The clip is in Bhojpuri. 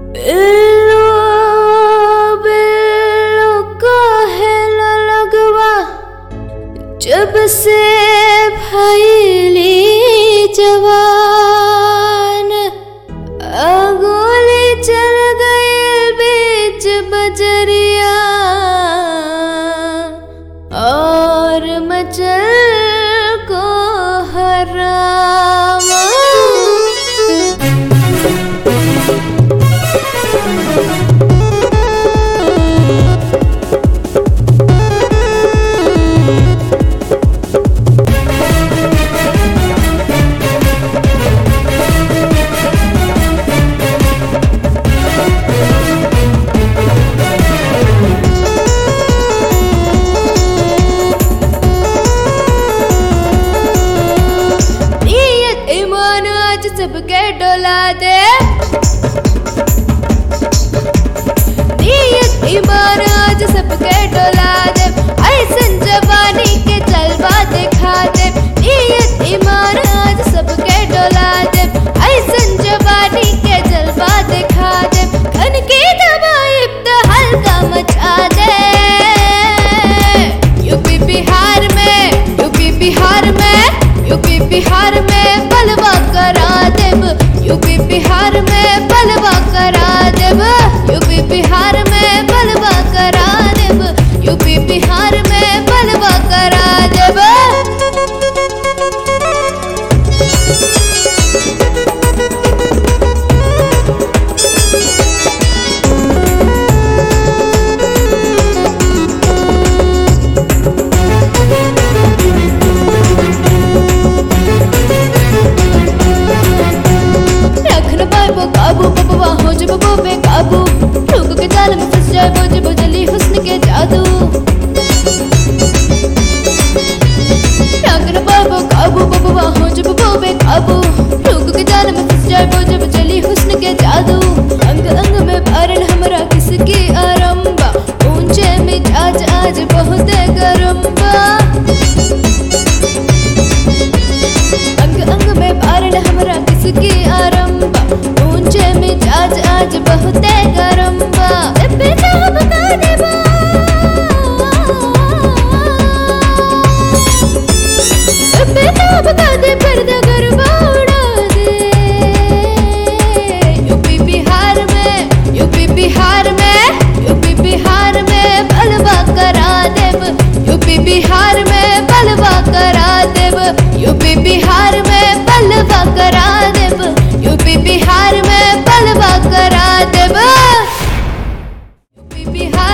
बिल्लो बिल्लो कहेला लगवा जब से भैली जवान अगोली चल गए बीच बजरिया और मचल को हरामा नियत ईमान आज सबके डोला दे नियत ईमान आज सबके डोला दे ऐसन जवानी के जलवा दिखा दे नियत ईमान आज सबके डोला दे ऐसन जवानी के जलवा दिखा दे खन की दवाई तो हल्का मचा दे यूपी बिहार में यूपी बिहार में यूपी बिहार में बलवा करा देब यूपी बिहार में बलवा करा देब यूपी बिहार में बलवा करा देब यूपी बिहार में बलवा करा देब रखन पाइबो काबू बबवा हो जब वो बेकाबू लोगों के जाल में फंस जाए वो जब जली हुस्न के जादू रखन पाइबो काबू बबवा हो जब वो बेकाबू लोगों के जाल में फंस जाए वो जब जली हुस्न के जादू अंग अंग में भरन हमरा किसकी आरंबा ऊंचे मिजाज आज बहुत गरम बा अंग अंग में बारण हमरा किसकी आरंबा ऊंचे मिजाज आज बहुत गरम बा बेटा बता देबा बेटा बता दे पर्दा गरबा उड़ा दे यूपी बिहार में यूपी बिहार में यूपी बिहार में बलवा करा देब यूपी बिहार में बलवा करा देब यूपी बिहार में बलवा करा देब यूपी बिहार में बलवा करा देब यूपी बिहार